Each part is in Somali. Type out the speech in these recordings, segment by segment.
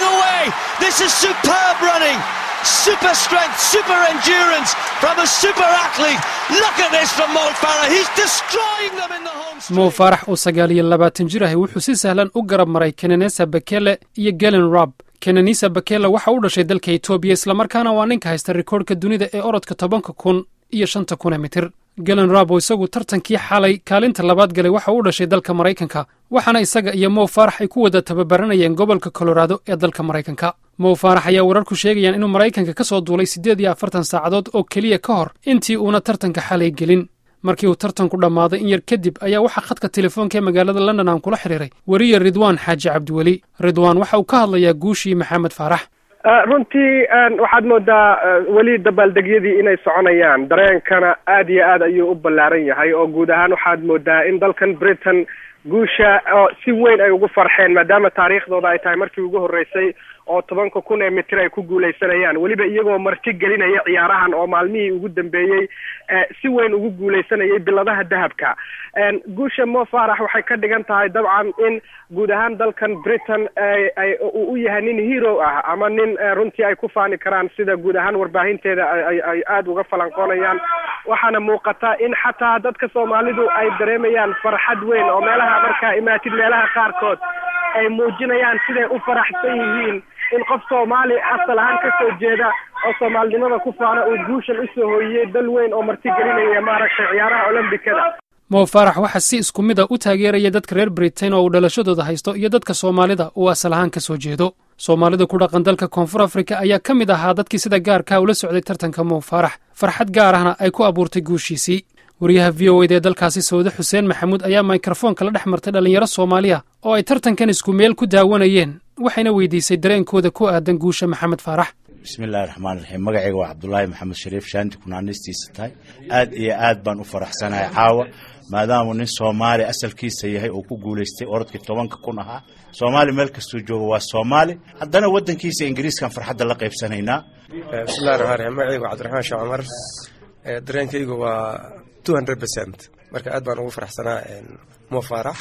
away. This is superb running. Super strength, super endurance from a super athlete. Look at this from Mo Farah. He's destroying them in the home straight. mo faarax oo sagaal iyo labaatan jir ahi wuxuu si sahlan u garab maray kenenesa bekele iyo gelen rob kenenisa bekele waxa u dhashay dalka etoobiya islamarkaana waa ninka haysta rikoodhka dunida ee orodka tobanka kun iyo shanta kun ee mitir gelen rob oo isagu tartankii xalay kaalinta labaad galay waxa u dhashay dalka maraykanka waxaana isaga iyo mo faarax ay ku wada tababaranayeen gobolka colorado ee dalka maraykanka mo faarax ayaa wararku sheegayaan inuu maraykanka ka soo duulay siddeed iyo afartan saacadood oo keliya ka hor intii uuna tartanka xalay gelin markii uu tartanku dhammaaday in yar kadib ayaa waxaa khadka telefoonka ee magaalada london aan kula xidhiiray weriye ridwaan xaaji cabdiweli ridwaan waxa uu ka hadlayaa guushii maxamed faarax runtii waxaad moodaa weli dabaaldegyadii inay soconayaan dareenkana aad iyo aad ayuu u ballaaran yahay oo guud ahaan waxaad moodaa in dalkan britain guusha oo si weyn ay ugu farxeen maadaama taariikhdooda ay tahay markii ugu horreysay oo tobanka kun ee mitir ay ku guuleysanayaan weliba iyagoo marti gelinaya ciyaarahan oo maalmihii ugu dambeeyey si weyn ugu guuleysanayay biladaha dahabka guusha mo farax waxay ka dhigan tahay dabcan in guud ahaan dalkan britain ay uu u yahay nin hero ah ama nin runtii ay ku faani karaan sida guud ahaan warbaahinteeda ay aada uga falanqoonayaan waxaana muuqata in xataa dadka soomaalidu ay dareemayaan farxad weyn oo meelaha markaa imaatid meelaha qaarkood ay muujinayaan siday u faraxsan yihiin in qof soomaali asal ahaan ka soo jeeda oo soomaalinimada ku faana uu guushan usoo hooyiyey dal weyn oo martigelinaya maaragtay ciyaaraha olombikada mo faarax waxaa si isku mid a u taageeraya dadka reer britain oo uu dhalashadooda haysto iyo dadka soomaalida uu asal ahaan ka soo jeedo soomaalida ku dhaqan dalka koonfur afrika ayaa ka mid ahaa dadkii sida gaarkaa ula socday tartanka mo faarax farxad gaar ahna ay ku abuurtay guushiisii wariyaha v o ed ee dalkaasi sawde xuseen maxamuud ayaa mikrofoonka la dhex martay dhallinyaro soomaaliya oo ay tartankan isku meel ku daawanayeen waxayna weydiisay dareenkooda ku aadan guusha maxamed faarax bismillahi raxmaan raxiim magacayga waa cabdulaahi maxamed shariif shaanti kunaanistiisa tahay aad iyo aad baan u faraxsanahay caawa maadaamuu nin soomaali asalkiisa yahay oo ku guulaystay orodkii tobanka kun ahaa soomaali meel kastuu joogo waa soomaali haddana waddankiisa ingiriiskan farxadda la qaybsanaynaa bismillahi raxmaan raxiim magacayga waa cabdiraxmaan sheekh cumar dareenkaygu waa two hundred percent marka aad baan ugu faraxsanaa mo faarax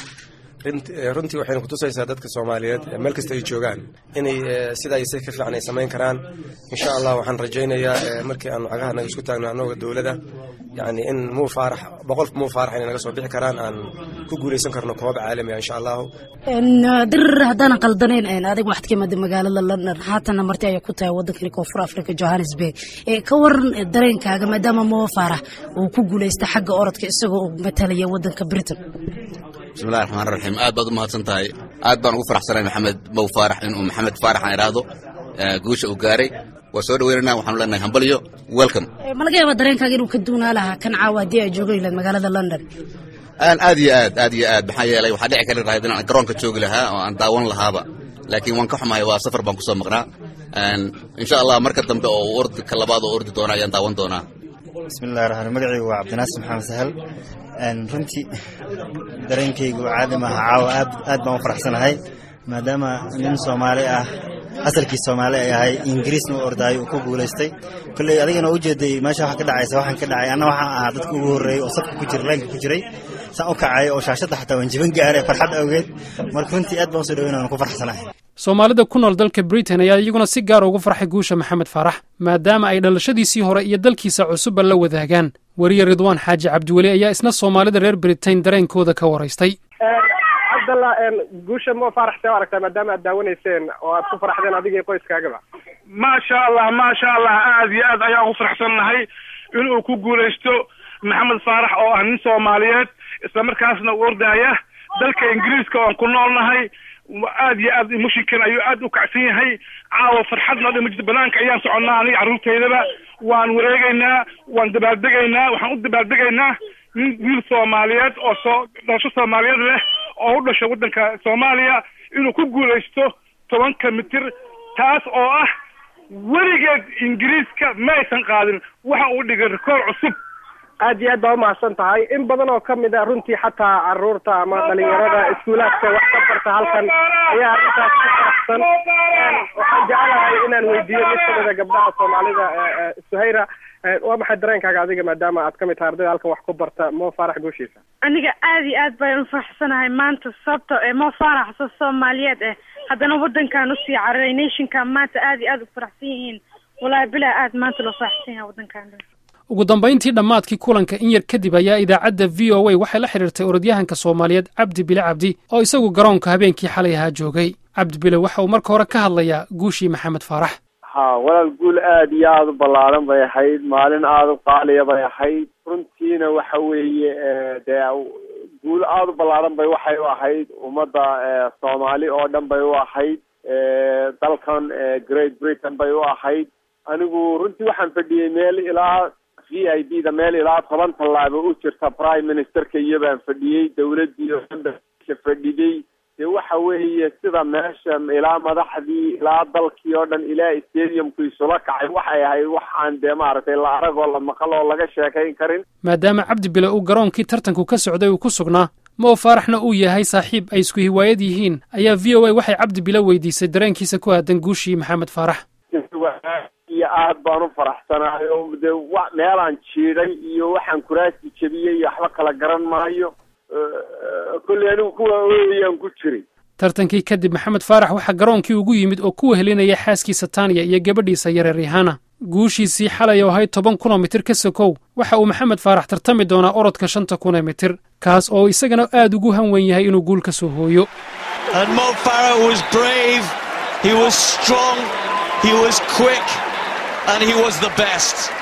runtii waxayna kutusaysaa dadka soomaaliyeed meel kasta ay joogaan inay sidaa si ka fiican ay samayn karaan insha allah waxaan rajaynayaa markii aanu cagaha naga isku taagno annaga dowladda yani in muu faarax boqolka muu faarax inay naga soo bixi karaan aan ku guuleysan karno koob caalami insha allahu dirir haddaanan qaldanayn adig waxaad ka imaaday magaalada london haatana marti ayaa ku tahay waddankani koonfur africa johannesburg ka waran dareenkaaga maadaama mo faarax uu ku guuleystay xagga orodka isagoo uu matalaya waddanka britain bismillahi raxmaan raxiim aad baad u mahadsan tahay aad baan ugu faraxsanay maxamed mow faarax inuu maxamed faarax aan idhaahdo guusha uu gaaray waa soo dhaweynana waxaanu leenahay hambalyo welcome ma laga yaabaa dareenkaaga inuu ka duunaa lahaa kan caawa haddii ay joogan lahayd magaalada london aad iyo aad aad iyo aad maxaa yeelay waxaa dhici kari lahayd inaan garoonka joogi lahaa oo aan daawan lahaaba laakiin waan ka xumahay waa safar baan kusoo maqnaa insha allah marka dambe oo ordi ka labaad oo ordi doona ayaan daawan doonaa bismillahi raxmaan magacaygu waa cabdinaasir maxamed sahal runtii dareenkaygu caadi maaha caawa aad aad baan u faraxsanahay maadaama nin soomaali ah asalkii soomaali ay ahay ingiriisna u ordaayo uu ku guulaystay kolley adigana u jeeday meesha waxa ka dhacaysa waxaan ka dhacay anna waxaan ahaa dadka ugu horreeyey oo safka ku jira laynka ku jiray saan u kacay oo shaashadda xataa waan jiban gaaray farxad awgeed marka runtii aad baan u soo dhaweyn waan ku farxsanahay soomaalida ku nool dalka britain ayaa iyaguna si gaar ugu farxay guusha maxamed faarax maadaama ay dhalashadiisii hore iyo dalkiisa cusubba la wadaagaan weriye ridwaan xaaji cabdiweli ayaa isna soomaalida reer britain dareenkooda ka waraystay cabdallah guusha mo faarax see u aragtaa maadaama aad daawanayseen oo aad ku faraxdeen adiga iyo qoyskaagaba maasha allah maasha allah aad iyo aad ayaan ugu faraxsannahay inuu ku guulaysto maxamed faarax oo ah nin soomaaliyeed isla markaasna u ordaaya dalka ingiriiska oon ku noolnahay aad iyo aad mushinkan ayuu aad u kacsan yahay caawa farxadna dhima jirto banaanka ayaan soconnaa aniga carruurtaydaba waan wareegaynaa waan dabaaldegaynaa waxaan u dabaaldegaynaa nin wiil soomaaliyeed oo soo dhalasho soomaaliyeed leh oo u dhashay waddanka soomaaliya inuu ku guulaysto tobanka mitir taas oo ah weligeed ingiriiska ma aysan qaadin waxa uu dhigay rikoor cusub aad iyo aad baa umahadsan tahay in badan oo kamid a runtii xataa caruurta ama dhalinyarada iskuulaadka wax ka barta halkan ayaa arrintaas ku faraxsan waxaan jecelahay inaan weydiiyo mid kamida gabdhaha soomaalida suhayra waa maxay dareenkaaga adiga maadaama aad kamid tahay ardayda halkan wax ku barta mo faarax guushiisa aniga aad iyo aad baan ufaraxsanahay maanta sababto ee mo faarax soo soomaaliyeed eh haddana wadankan usii cararay nationkan maanta aad iyo aad u faraxsan yihiin wallaahi bilaa aad maanta loo faraxsan yahay wadankan ugu dambayntii dhammaadkii kulanka in yar kadib ayaa idaacadda v o a waxay la xidhiirtay orodyahanka soomaaliyeed cabdi bile cabdi oo isagu garoonka habeenkii xalay ahaa joogay cabdi bile waxa uu marka hore ka hadlayaa guushii maxamed faarax ha walaal guul aad iyo aada u ballaaran bay ahayd maalin aada u qaaliya bay ahayd runtiina waxa weeye dee guul aada u ballaaran bay waxay u ahayd ummadda soomaali oo dhan bay u ahayd dalkan great britain bay u ahayd anigu runtii waxaan fadhiyey meel ilaa v i b da meel ilaa toban tallaabo u jirta prime ministerka iyo baan fadhiyey dawladdii oo dhan ba fadhiday dee waxa weeye sida meesha ilaa madaxdii ilaa dalkii oo dhan ilaa stadiumku isula kacay waxay ahayd waxaan dee maaragtay la arag oo la maqal oo laga sheekayn karin maadaama cabdi bile uu garoonkii tartanku ka socday uu ku sugnaa mo faaraxna uu yahay saaxiib ay isku hiwaayad yihiin ayaa v o a waxay cabdi bile weydiisay dareenkiisa ku aadan guushii maxamed faarax iyo aad baan u faraxsanahay oo dee wa meelaan jiiday iyo waxaan kuraasi jebiyey iyo waxba kala garan maayo kolley anigu kuwa ooyaan ku jiray tartankii kadib maxamed faarax waxaa garoonkii ugu yimid oo ku wehelinaya xaaskiisa taaniya iyo gabadhiisa yareer rihana guushiisii xalay oo ahayd toban kunoo mitir ka sokow waxa uu maxamed faarax tartami doonaa orodka shanta kunee mitir kaas oo isagana aad ugu han weyn yahay inuu guul ka soo hooyo He was strong, he was quick, and he was the best.